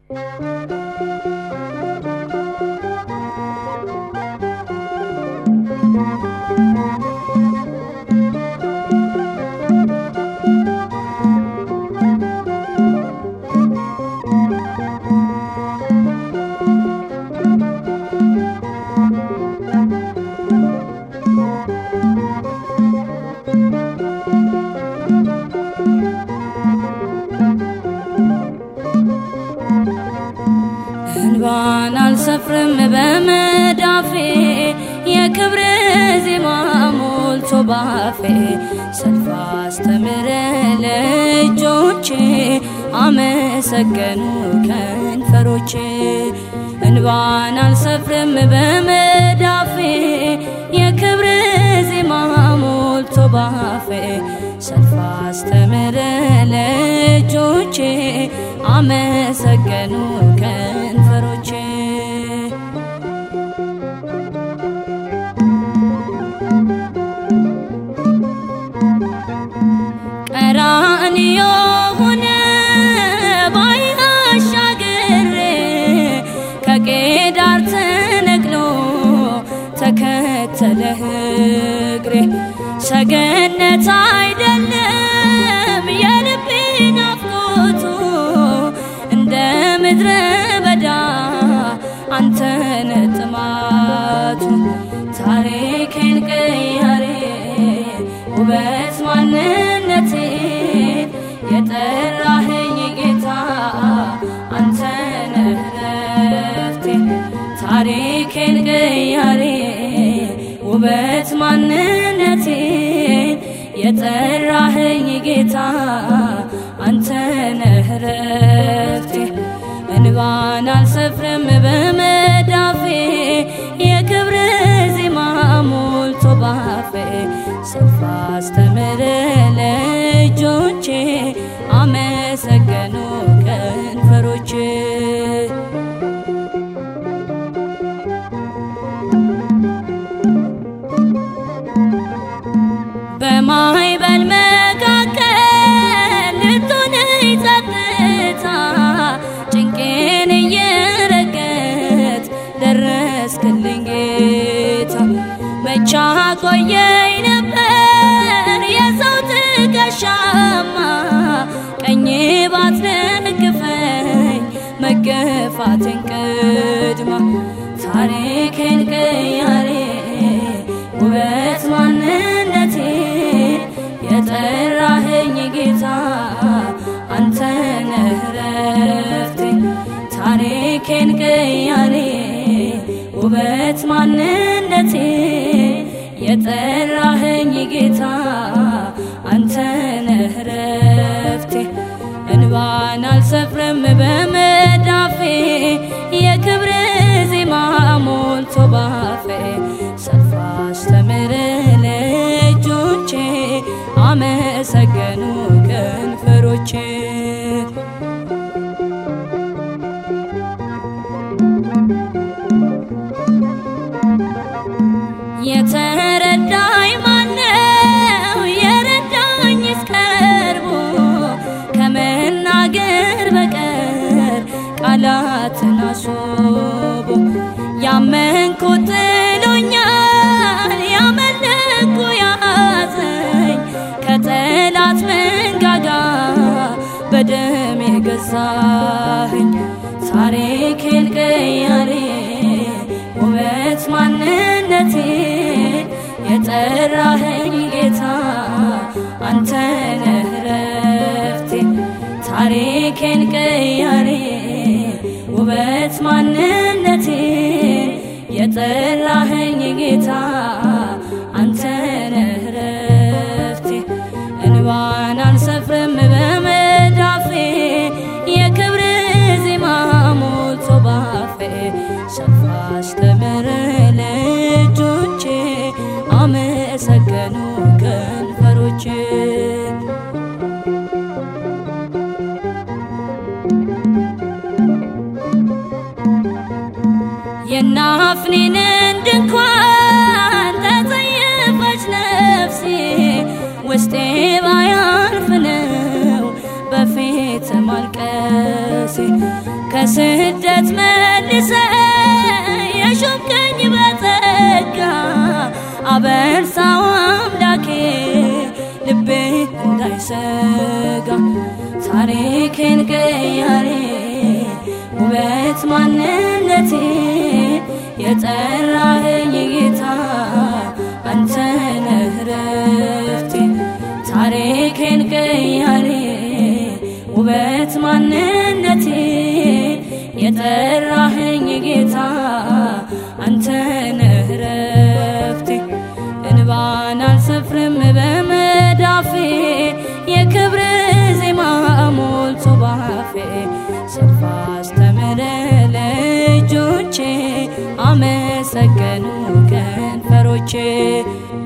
እንባን አልሰፍርም በመዳፌ የክብር ዜማ ሞልቶ ባፌ ሰልፍ አስተምረ ለእጆቼ አመሰገኑ ከንፈሮቼ እንባን አልሰፍርም በመዳፌ የክብር ዜማ ሞልቶ ባፌ ሰልፍ አስተምረ ለእጆቼ አመሰገኑ ከንፈሮቼ ቀራንዮ ሆነ ባይን አሻግሬ ከቄዳር ተነቅሎ ተከተለህ እግሬ ሰገነት አይደለም የልቤ ናፍቆቱ እንደ ምድረ በዳ አንተነ ጥማቱ ታሪኬን ቀያሬ ውበት ማንነቴን የጠራኸኝ ጌታ አንተ ነህ ረፍቴ ታሪኬን ቀያሬ ውበት ማንነቴን የጠራኸኝ ጌታ አንተ ነህ ረፍቴ እንባን አልሰፍርም በመዳፌ የክብር ዜማ ሞልቶ ባፌ ሰልፍ አስተምር ለእጆቼ አመሰገኑ ከንፈሮቼ በማይበል መካከል ልትሆነኝ ጸጥታ ጭንቄን እየረገጥ ደረስክልኝ ጌታ መቻ ቆየኝ ነበር የሰው ትከሻማ ቀኜ ባትደግፈኝ መገፋትን ቅድማ ታሪኬን ቀያሬ ውበት ማንነቴ የጠራኸኝ ጌታ አንተ ነህ ረፍቴ ታሪኬን ቀያሬ ውበት ማንነቴ የጠራኸኝ ጌታ አንተ ነህ ረፍቴ እንባን አልሰፍርም በመዳፌ የክብር ዜማ ሞልቶ ባፌ ሰልፍ አስተምር ለእጆቼ አመሰገኑ ከንፈሮቼ የተረዳኝ ማነው የረዳኝ እስቀርቦ ከመናገር በቀር ቃላትን አስቦ ያመንኩት ጥሎኛል ያመለኩ ያዘኝ ከጠላት መንጋጋ በደም የገዛኸኝ ታሪኬን ቀያሬ ውበት ማንነቴ የጠራኸኝ ጌታ አንተ ነህ ረፍቴ ታሪኬን ቀያሬ ውበት ማንነቴ የጠራኸኝ ጌታ አንተ ነህ ረፍቴ እንባን አልሰፍርም በመዳፌ የክብር ዜማ ሞልቶ ባፌ ሰልፍ አስተምር ለእጆቼ አመሰገኑ ከንፈሮቼ የናፍኔንን ድንኳን ተጸየፈች ነፍሴ ውስጤ ባያርፍ ነው በፊት ማልቀሴ ከስደት መልሰ የሾምከኝ በጸጋ አበርሳው አምላኬ ልቤ እንዳይሰጋ ታሪኬን ቀያሬ ውበት ማንነቴ የጠራኸኝ ጌታ አንተ ነህ ረፍቴ ታሪኬን ቀያሬ ውበት ማንነቴ የጠራኸኝ ጌታ አንተ ነህ ረፍቴ እንባን አልሰፍርም በመዳፌ የክብር ዜማ ሞልቶ ባፌ ሰልፍ አስተምረ ለእጆቼ አመሰገኑ ከንፈሮቼ